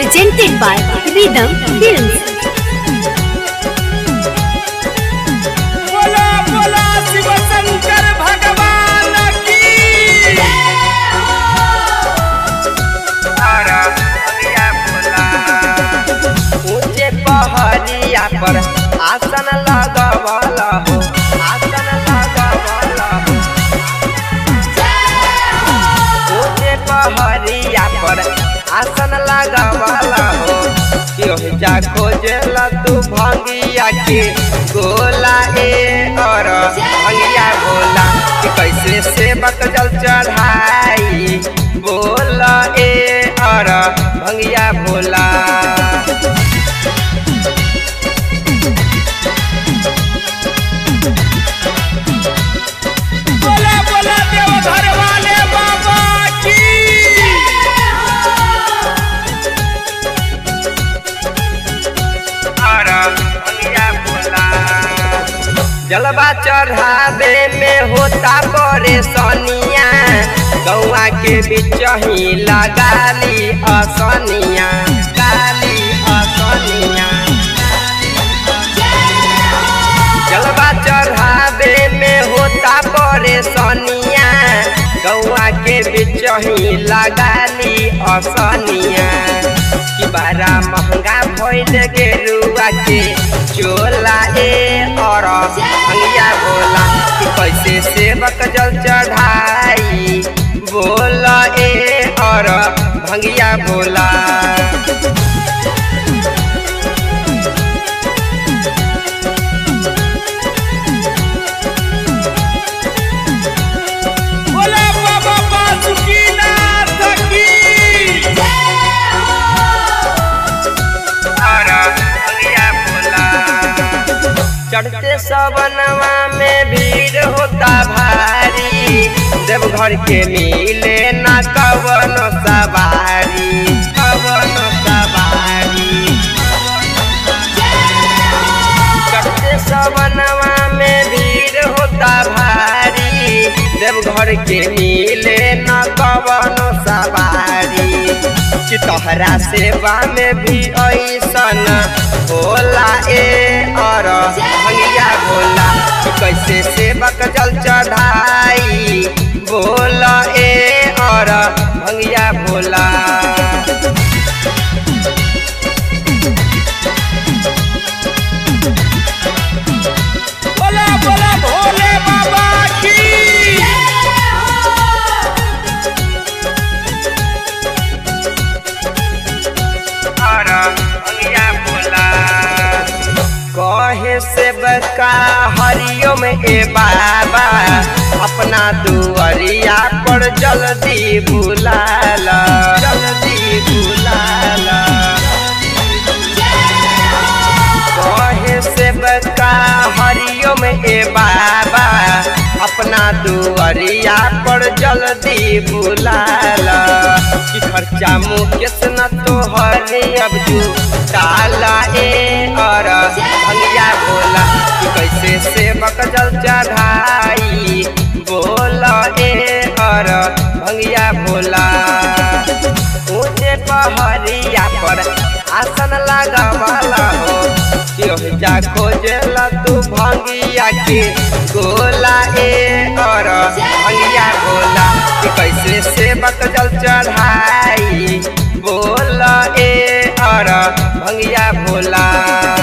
presented by Rhythm Films. बोला बोला शिव शंकर भगवान की अरे भैया बोला ऊंचे पहाड़िया पर आसन लगवला हो आसन लगवला हो ऊंचे पहाड़िया पर आसन लगवला हो योह जा खोजला तू भंगिया के गोला ए और भंगिया गोला कि कैसे सेवक जल चढ़ाई बोला ए और भंगिया भोला बोला बोला देवघर वाले बाबा की जलवा चढ़ावे में होता परेशानिया गौआ के बीच ही लगाली असनिया गाली असनिया जलवा चढ़ावे में होता परेशानिया गौआ के बीच ही लगाली असनिया कि बड़ा महंगा भइल गेरुआ के चोला ए और भंगिया बोला कि कैसे सेवक जल चढ़ाई बोला ए और भंगिया बोला बोला बाबा बासुकीनाथ की अरे भैया बोला चढ़ते सवनवा में भीड़ होता भारी देवघर के मिले न कवन सवारी कवन सवारी चढ़ते सवनवा में भीड़ होता भारी देवघर के मिले न कवन सवारी कि तोहरा सेवा में भी ऐसन होला ए और भंगिया बोला कि कैसे सेवक जल चढ़ाई बोला ए और भंगिया बोला बोला बोला भोले बाबा की अरे भैया बोला कहे से बका हरिओम ए बाबा अपना दुआरिया पर जल्दी बुलाला जल्दी बुलाला कहे से बका हरिओम ए बाबा अपना दुआरिया पर जल्दी बुलाला कि खर्चा मुकेश न तो हरे अब जू डाला ए और भंगिया बोला कि कैसे सेवक जल चढ़ाई बोला ए और भंगिया बोला ऊंचे पहाड़िया पर आसन लगावाला हो योह जा खोजला तू भंगिया के गोला ए और भंगिया बोला कि कैसे सेवक जल चढ़ाई बोला ए और भंगिया बोला